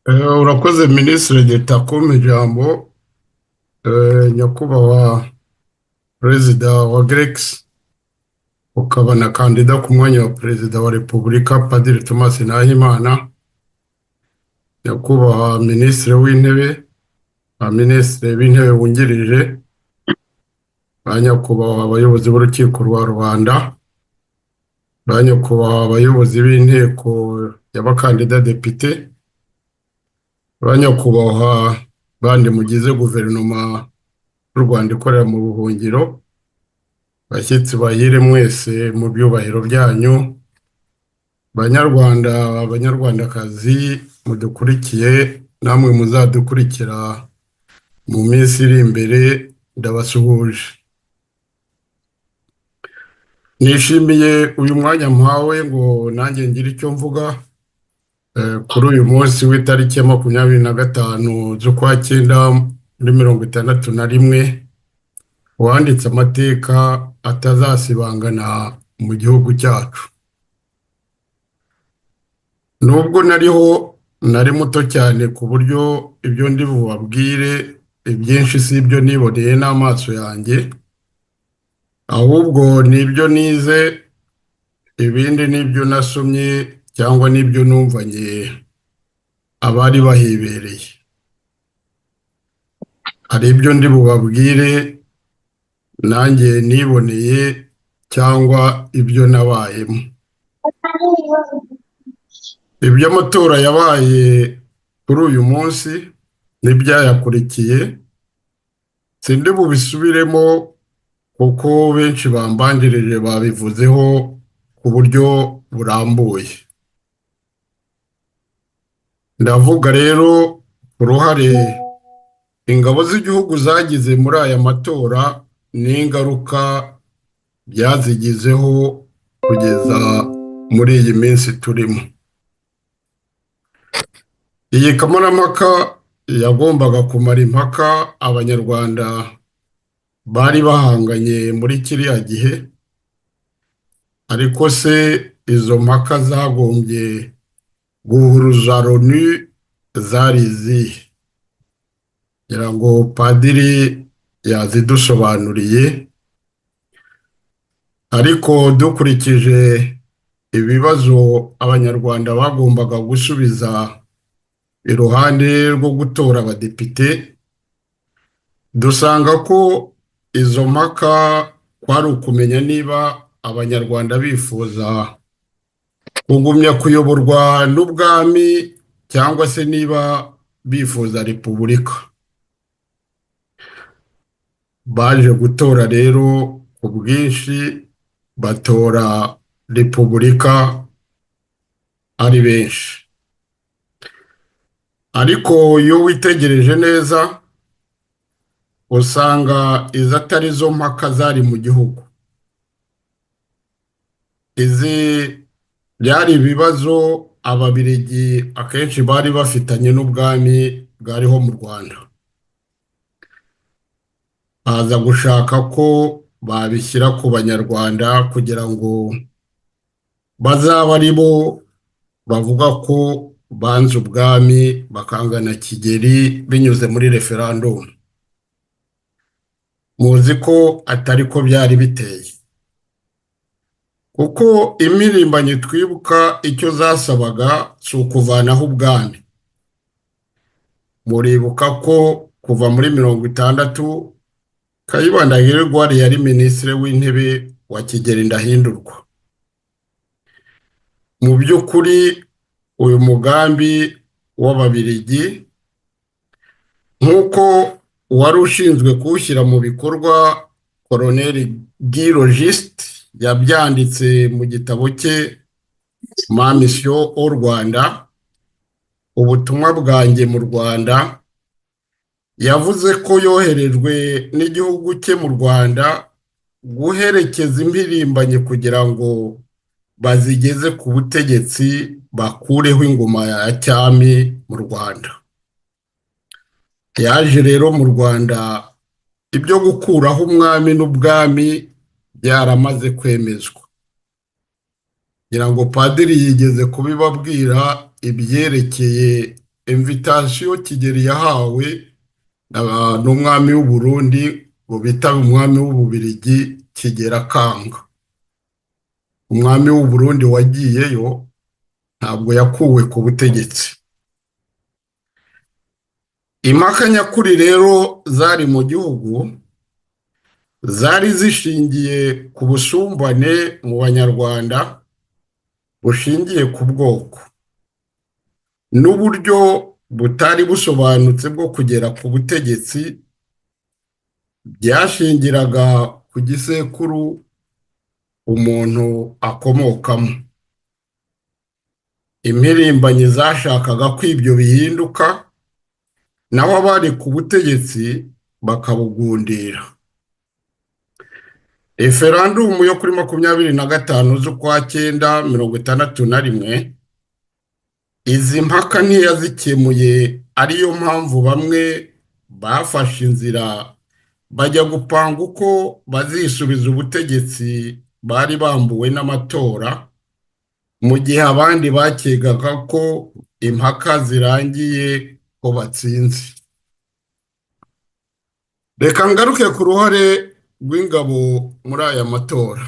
Eh, Urakoze Minisitiri Dutako mu ijambo eh, nyakubahwa Perezida wa Grex ukaba na kandida ku mwanya wa Perezida wa Repubulika Padiri Thomas Nahimana nyakubahwa Minisitiri w'Intebe ba Minisitiri b'Intebe wungirije ba nyakubahwa abayobozi b'Urukiko rwa Rubanda ba nyakubahwa abayobozi b'Inteko y'abakandida Depite ba nyakubahwa bandi mugize Guverinoma y'u Rwanda ikorera mu buhungiro bashyitsi bahire mwese mu byubahiro byanyu banyarwanda banyarwandakazi mudukurikiye namwe muzadukurikira mu minsi iri imbere ndabasuhuje nishimiye uyu mwanya mpawe ngo nanjye ngire icyo mvuga eh, kuri uyu munsi w'itariki ya makumyabiri na gatanu z'ukwa cyenda muri mirongo itandatu na rimwe uwanditse amateka atazasibangana mu gihugu cyacu nubwo nariho nari muto cyane ku buryo ibyo ndi bubabwire ibyinshi si ibyo niboneye n'amaso yanjye ahubwo ni ibyo nize ibindi ni ibyo nasomye cyangwa n'ibyo numvanye abari bahibereye hari ibyo ndi bubabwire nanjye niboneye cyangwa ibyo nabayemo iby'amatora yabaye kuri uyu munsi n'ibyayakurikiye sindi bubisubiremo kuko benshi bambanjirije babivuzeho ku buryo burambuye ndavuga rero uruhare ingabo z'igihugu zagize muri aya matora n'ingaruka byazigizeho kugeza muri iyi minsi turimo iyi kamarampaka yagombaga kumara impaka abanyarwanda bari bahanganye muri kiriya gihe ariko se izo mpaka zagombye guhuruza loni zari izihe ngira ngo padiri yazidusobanuriye ariko dukurikije ibibazo abanyarwanda bagombaga gusubiza iruhande rwo gutora abadepite dusanga ko izo mpaka kwari ukumenya niba abanyarwanda bifuza kugumya kuyoborwa n'ubwami cyangwa se niba bifuza repubulika baje gutora rero ku bwinshi batora repubulika ari benshi ariko iyo witegereje neza usanga izo atari zo mpaka zari mu gihugu izi byari ibibazo ababirigi akenshi bari bafitanye n'ubwami bwariho mu rwanda baza gushaka ko babishyira ku banyarwanda kugira ngo bazabe ari bo bavuga ko banze ubwami bakanga na kigeri binyuze muri referandumu muzi ko atari ko byari biteye kuko impirimbanyi twibuka icyo zasabaga si ukuvanaho ubwami muribuka ko kuva muri mirongo itandatu kayibanda hirwari yari minisitiri w'intebe wa kigeri ndahindurwa mu by'ukuri uyu mugambi w'ababirigi nk'uko uwari ushinzwe kuwushyira mu bikorwa koroneri girojisite yabyanditse mu gitabo cye mamisiyo o rwanda ubutumwa bwanjye mu rwanda yavuze ko yoherejwe n'igihugu cye mu rwanda guherekeza impirimbanyi kugira ngo bazigeze ku butegetsi bakureho ingoma ya cyami mu rwanda yaje rero mu rwanda ibyo gukuraho umwami n'ubwami byaramaze kwemezwa ngira ngo padiri yigeze kubibabwira ibyerekeye invitasiyo kigeli yahawe ah, n'umwami w'u Burundi ngo bitabe umwami w'ububirigi kigera kanga umwami w'u Burundi wagiyeyo ntabwo yakuwe ku butegetsi impaka nyakuri rero zari mu gihugu zari zishingiye ku busumbane mu banyarwanda bushingiye ku bwoko n'uburyo butari busobanutse bwo kugera ku butegetsi byashingiraga ku gisekuru umuntu akomokamo impirimbanyi zashakaga ko ibyo bihinduka naho abari ku butegetsi bakabugundira referandumu yo kuri makumyabiri na gatanu z'ukwa cyenda mirongo itandatu na rimwe izi mpaka ntiyazikemuye ariyo mpamvu bamwe bafashe inzira bajya gupanga uko bazisubiza ubutegetsi bari bambuwe n'amatora mu gihe abandi bakegaga ko impaka zirangiye ko batsinze reka ngaruke ku ruhare rw'ingabo muri aya matora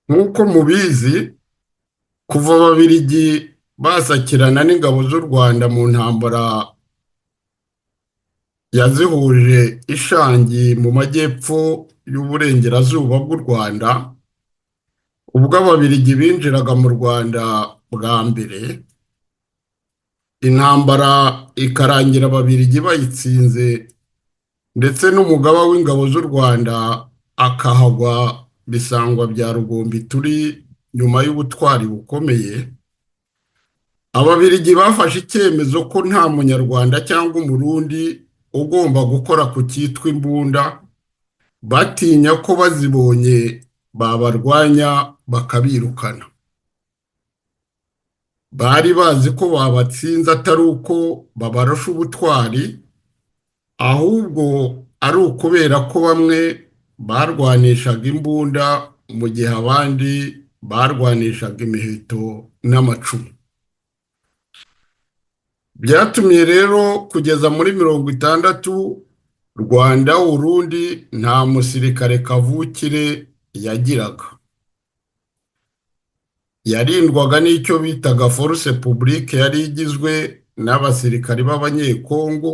nk'uko mubizi kuva ababirigi basakirana n'ingabo z'u rwanda mu ntambara yazihuje ishangi mu majyepfo y'uburengerazuba bw'u rwanda ubwo ababirigi binjiraga mu rwanda bwa mbere intambara ikarangira ababirigi bayitsinze ndetse n'umugaba w'ingabo z'u rwanda akahagwa bisangwa bya rugombi turi nyuma y'ubutwari bukomeye ababirigi bafashe icyemezo ko nta munyarwanda cyangwa umurundi ugomba gukora ku cyitwa imbunda batinya ko bazibonye babarwanya bakabirukana bari bazi ko babatsinze atari uko babarusha ubutwari ahubwo ari ukubera ko bamwe barwanishaga imbunda mu gihe abandi barwanishaga imiheto n'amacumu byatumye rero kugeza muri mirongo itandatu rwanda urundi nta musirikare kavukire yagiraga yarindwaga n'icyo bitaga force publique yari igizwe n'abasirikari b'abanyekongo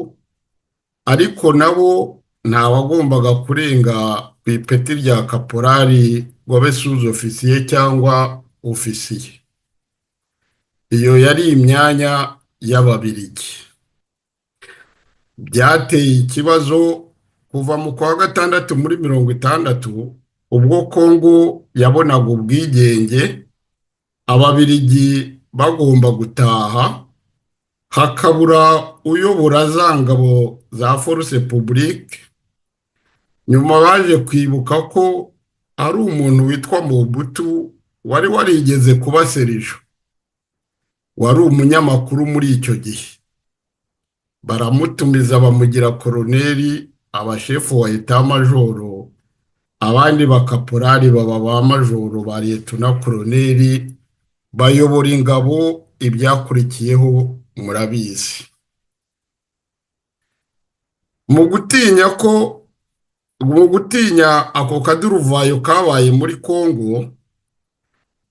ariko nabo nta wagombaga kurenga ku ipeti rya kaporari wabesuze ofisiye cyangwa ofisiye iyo yari imyanya y'ababirigi byateye ikibazo kuva mu kwa gatandatu muri mirongo itandatu ubwo kongo yabonaga ubwigenge ababirigi bagomba gutaha hakabura uyobora za ngabo za force publique nyuma baje kwibuka ko ari umuntu witwa mubutu wari warigeze kuba serijo wari umunyamakuru muri icyo gihe baramutumiza bamugira koroneri abashefu wa etamajoro abandi bakaporari baba ba majoro ba leta na koroneri bayobora ingabo ibyakurikiyeho murabizi mu gutinya ko mu gutinya ako kaduruvayo kabaye muri kongo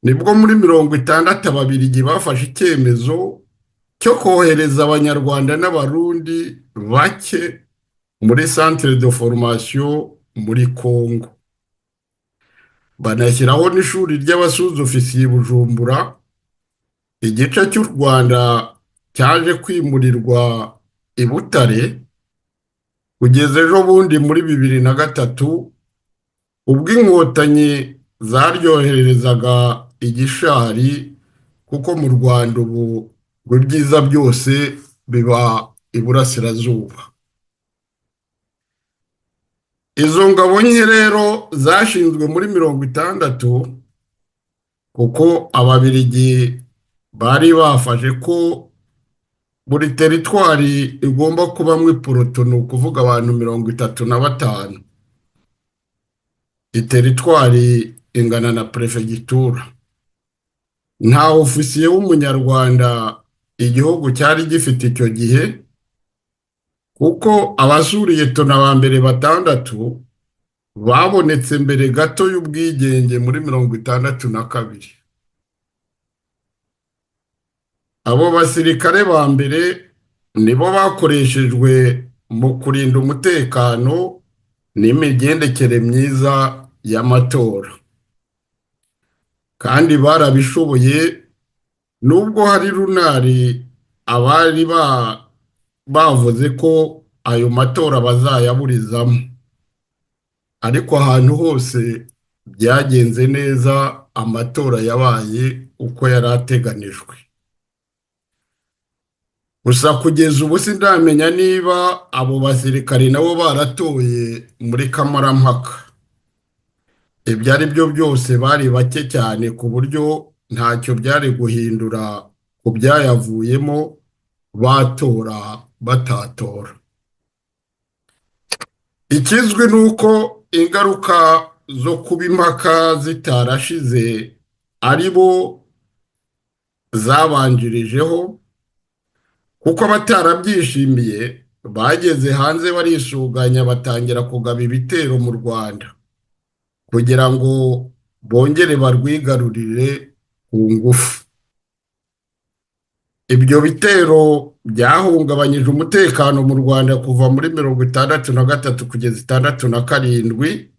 nibwo muri mirongo itandatu ababirigi bafashe icyemezo cyo kohereza abanyarwanda n'abarundi bake muri centre de formation muri kongo banashyiraho n'ishuri ry'abasuzofisiye bujumbura igice cy'u rwanda cyaje kwimurirwa i butare kugeza ejo bundi muri bibiri na gatatu ubwo inkotanyi zaryohererezaga igishari kuko mu rwanda ubu ngo ibyiza byose biba iburasirazuba izo ngabo nke rero zashinzwe muri mirongo itandatu kuko ababirigi bari bafashe ko buri teritwari igomba kubamo iporoto ni ukuvuga abantu mirongo itatu na batanu iteritwari ingana na perefegitura nta ofisiye w'umunyarwanda igihugu cyari gifite icyo gihe kuko abasuriye tona ba mbere batandatu babonetse mbere gato y'ubwigenge muri mirongo itandatu na kabiri abo basirikare ba mbere nibo bakoreshejwe mu kurinda umutekano n'imigendekere myiza y'amatora kandi barabishoboye nubwo hari runari abari bavuze ko ayo matora bazayaburizamo ariko ahantu hose byagenze neza amatora yabaye uko yari ateganijwe gusa kugeza ubu sindamenya niba abo basirikare nabo baratoye muri kamarampaka ibyo ari byo byose bari bake cyane ku buryo ntacyo byari guhindura ku byayavuyemo batora batatora ikizwi ni uko ingaruka zo kuba impaka zitarashize ari bo zabanjirijeho kuko abatarabyishimiye bageze hanze barisuganya batangira kugaba ibitero mu rwanda kugira ngo bongere barwigarurire ku ngufu ibyo bitero byahungabanyije umutekano mu rwanda kuva muri mirongo itandatu na gatatu kugeza itandatu na karindwi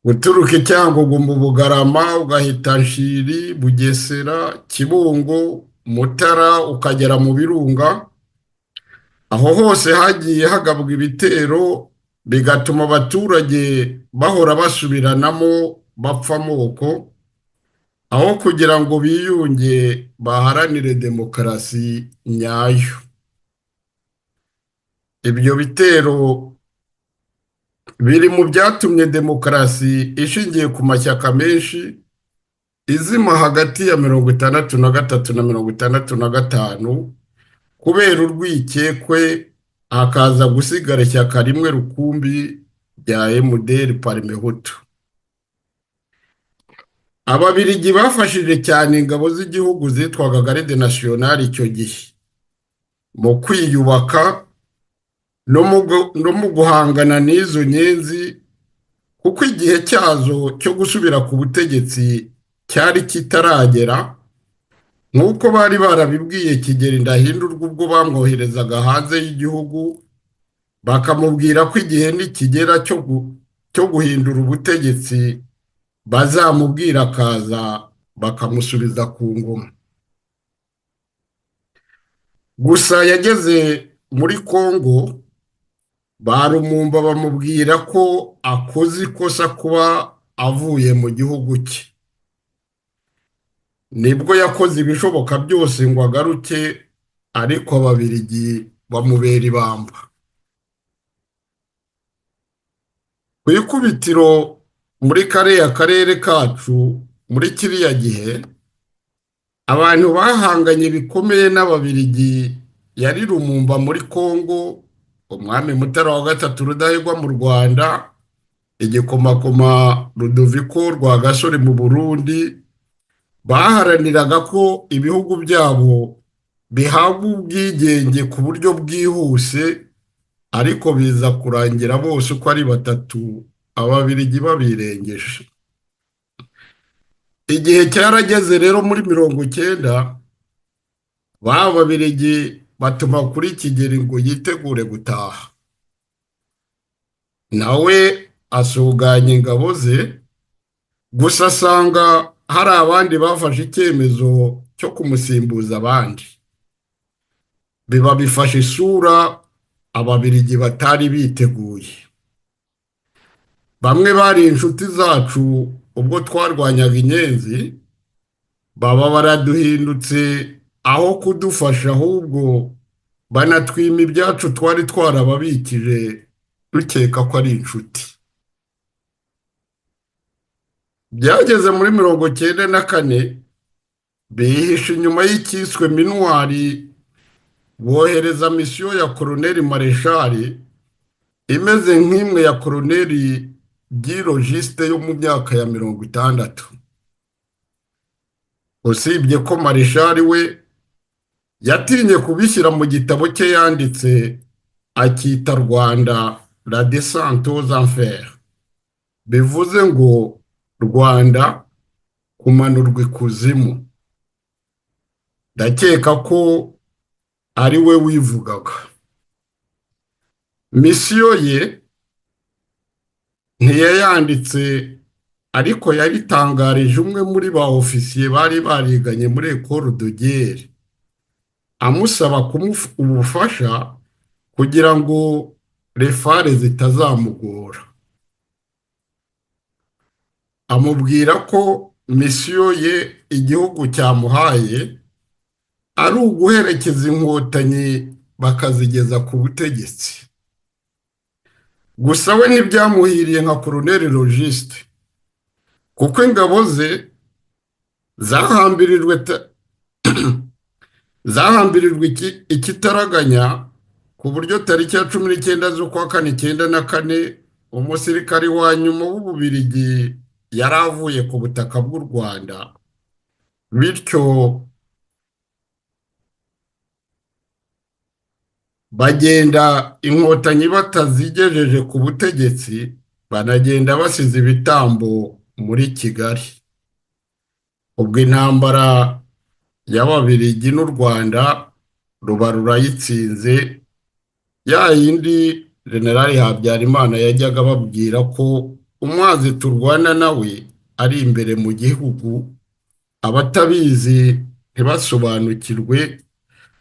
guturuka i cyangugu mu bugarama ugahita nshiri bugesera kibungo mutara ukagera mu birunga aho hose hagiye hagabwa ibitero bigatuma abaturage bahora basubiranamo bapfa amoko aho kugira ngo biyunge baharanire demokarasi nyayo ibyo bitero biri mu byatumye demokarasi ishingiye ku mashyaka menshi izima hagati ya mirongo itandatu na gatatu na mirongo itandatu na gatanu kubera urwikekwe hakaza gusigara ishyaka rimwe rukumbi rya emuderi parimehutu ababirigi bafashije cyane ingabo z'igihugu zitwaga garide nasiyonari icyo gihe mu kwiyubaka no mu guhangana n'izo nyenzi kuko igihe cyazo cyo gusubira ku butegetsi cyari kitaragera nk'uko bari barabibwiye kigeri ndahindurwa ubwo bamwoherezaga hanze y'igihugu bakamubwira ko igihe nikigera cyo guhindura ubutegetsi bazamubwira akaza bakamusubiza ku ngoma gusa yageze muri kongo barumumba bamubwira ko akoze ikosa kuba avuye mu gihugu cye nibwo yakoze ibishoboka byose ngo agaruke ariko ababirigi bamubera ibamba ku ikubitiro muri kariya karere kacu muri kiriya gihe abantu bahanganye bikomeye n'ababirigi yari rumumba muri kongo umwami mutara wa gatatu rudahigwa mu rwanda igikomakoma rudoviko rwa gasore mu burundi baharaniraga ko ibihugu byabo bihabwa ubwigenge ku buryo bwihuse ariko biza kurangira bose uko ari batatu ababirigi babirengeje igihe cyarageze rero muri mirongo icyenda ba babirigi batuma kuri kigeri ngo yitegure gutaha nawe asuganya ingabo ze gusa asanga hari abandi bafashe icyemezo cyo kumusimbuza abandi biba bifashe isura ababirigi batari biteguye bamwe bari inshuti zacu ubwo twarwanyaga inyenzi baba baraduhindutse aho kudufasha ahubwo banatwima ibyacu twari twarababikije dukeka ko ari inshuti byageze muri mirongo cyenda na kane bihisha inyuma y'icyiswe minwari bohereza misiyo ya koroneri mareshari imeze nk'imwe ya koroneri girojisite yo mu myaka ya mirongo itandatu usibye ko mareshari we yatinye kubishyira mu gitabo cye yanditse akita rwanda la descente aux enfers bivuze ngo rwanda kumanurwa ikuzimu ndakeka ko ari we wivugaga misiyo ye ntiyayanditse ariko yabitangarije umwe muri ba ofisiye bari bariganye muri ekoro dogere amusaba kumuha ubufasha kugira ngo refare zitazamugora amubwira ko misiyo ye igihugu cyamuhaye ari uguherekeza inkotanyi bakazigeza ku butegetsi gusa we ntibyamuhiriye nka koroneri logiste kuko ingabo ze zahambirijwe zahambirijwe ikitaraganya ku buryo tariki ya cumi n'icyenda z'ukwa kane icyenda na kane umusirikari wa nyuma w'ububirigi yari avuye ku butaka bw'u rwanda bityo bagenda inkotanyi batazigejeje ku butegetsi banagenda basize ibitambo muri kigali ubwo intambara y'ababirigi n'u rwanda ruba rurayitsinze ya yindi generali habyarimana yajyaga ababwira ko umwanzi turwana nawe ari imbere mu gihugu abatabizi ntibasobanukirwe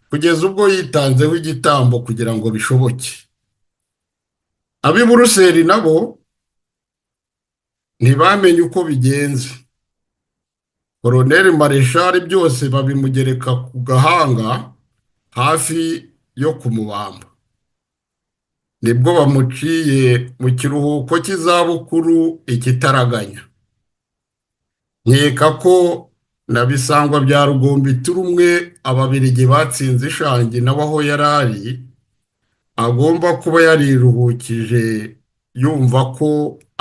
kugeza ubwo yitanzeho igitambo kugira ngo bishoboke ab'i buruseli nabo ntibamenye uko bigenze koroneri mareshari byose babimugereka ku gahanga hafi yo kumubamba nibwo bamuciye mu kiruhuko cy'izabukuru ikitaraganya nkeka ko na bisangwa bya rugombi turi umwe ababirigi batsinze ishangi nawe aho yari ari agomba kuba yariruhukije yumva ko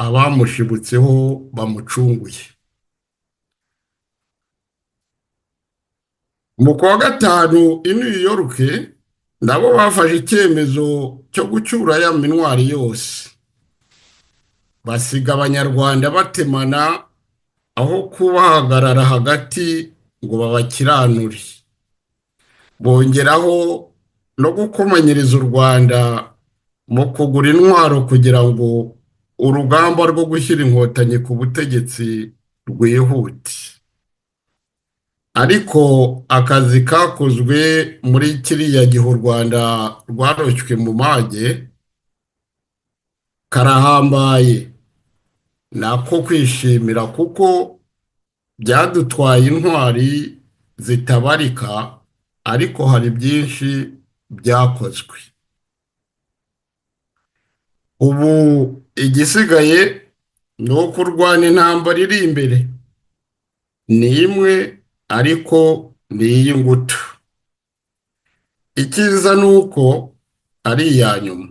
abamushibutseho bamucunguye mu kwa gatanu i new york nabo bafashe icyemezo cyo gucyura ya minwari yose basiga abanyarwanda batemana aho kubahagarara hagati ngo babakiranure bongeraho no gukomanyiriza u rwanda mu kugura intwaro kugira ngo urugamba rwo gushyira inkotanyi ku butegetsi rwihute ariko akazi kakozwe muri kiriya gihe u rwanda rwaroshywe mu mage karahambaye nako kwishimira kuko byadutwaye intwari zitabarika ariko hari byinshi byakozwe ubu igisigaye ni uko urwana intambara iri imbere ni imwe ariko ni iy'ingutu icyiza ni uko ari iya nyuma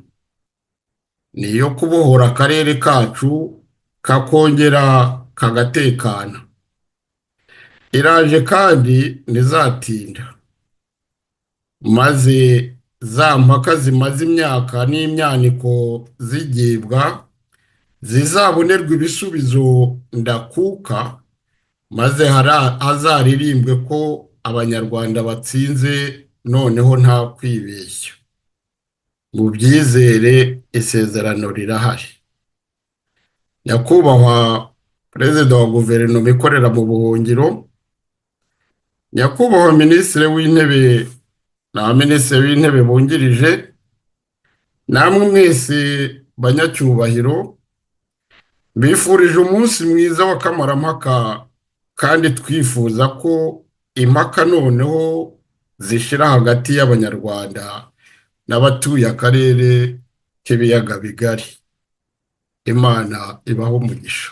ni iyo kubohora akarere kacu kakongera kagatekana iraje kandi ntizatinda maze za mpaka zimaze imyaka n'imyaniko zigibwa zizabonerwa ibisubizo ndakuka maze hazaririmbwe ko abanyarwanda batsinze noneho nta kwibeshya mu byizere isezerano rirahari nyakubahwa perezida wa guverinoma ikorera mu buhungiro nyakubahwa minisitiri w'intebe na minisitiri w'intebe bungirije namwe mwese banyacyubahiro bifurije umunsi mwiza w'akamaramaka kandi twifuza ko impaka noneho zishira hagati y'abanyarwanda n'abatuye akarere k'ibiyaga bigari imana ibaho umugisha